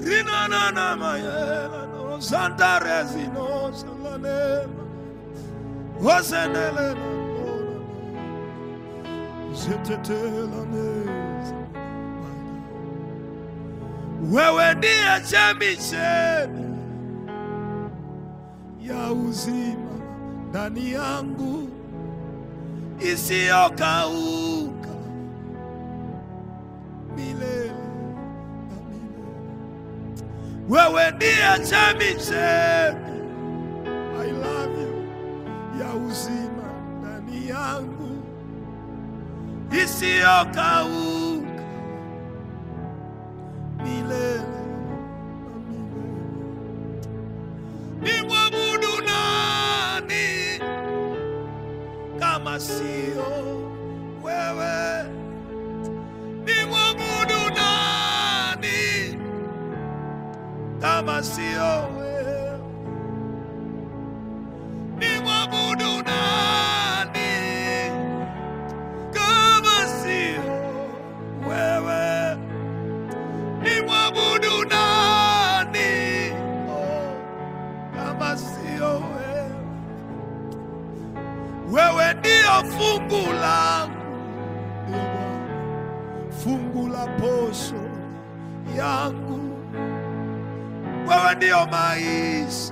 rinanana mayela no santarezino salanema wasenelena zetetelaneza wewe ndiye chemichemi ya uzima ndani yangu isiyokauka milele na milele. Wewe ndiye chemichemi, I love you, ya uzima ndani yangu isiyokauka milele na milele. Nimwabudu nani kama sio wewe? Nimwabudu nani kama sio wewe? Nimwabudu nani kama sio wewe? Nimwabudu nani oh, kama sio wewe? Wewe ndio fungu langu, ndio Bwana, fungu la posho yangu. Wewe ndio maisha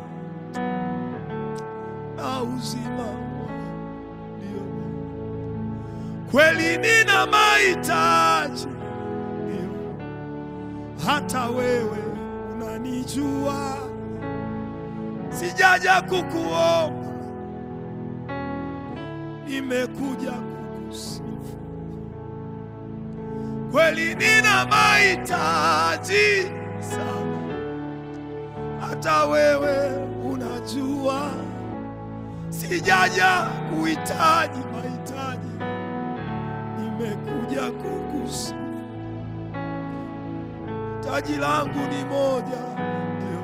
na uzima wangu, ndio Bwana. Kweli nina mahitaji, ndio hata wewe unanijua, sijaja kukuomba nimekuja kukusifu. Kweli nina mahitaji sana, hata wewe unajua, sijaja kuhitaji mahitaji, nimekuja kukusifu. Taji langu ni moja, ndio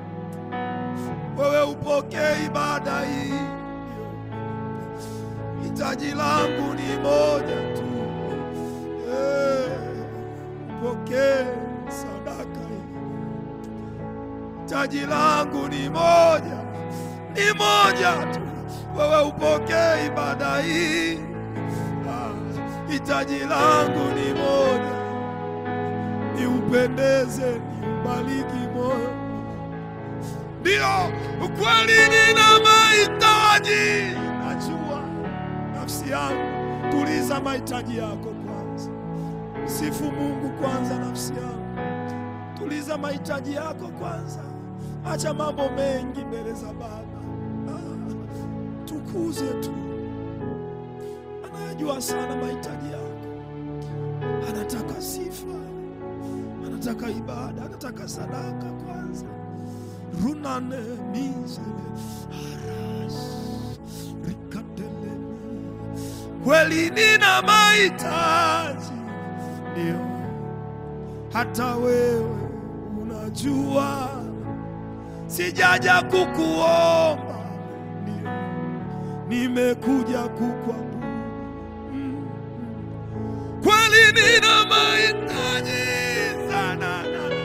wewe upokee ibada hii, ndio hitaji langu ni moja tu, Eh, upokee sadaka hii. Hitaji langu ni moja, ni moja tu, wewe upokee ibada hii. Ah, Hitaji langu ni moja, ni upendeze, ni ubariki moyo. Ndio ukweli, nina mahitaji, najua nafsi yangu. Tuliza mahitaji yako kwanza, sifu Mungu kwanza, nafsi yangu. Tuliza mahitaji yako kwanza, acha mambo mengi mbele za Baba. Ah, tukuze tu, anayajua sana mahitaji yako, anataka sifa, anataka ibada, anataka sadaka kwanza runane mizele haras rikatelemi kweli nina mahitaji ndio hata wewe unajua sijaja kukuomba ndio nimekuja kukwabudu mm. kweli nina mahitaji sana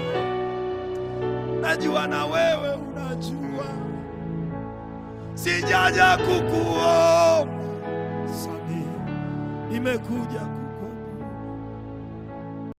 najua na wewe unajua, sijaja kukuomba sami, nimekuja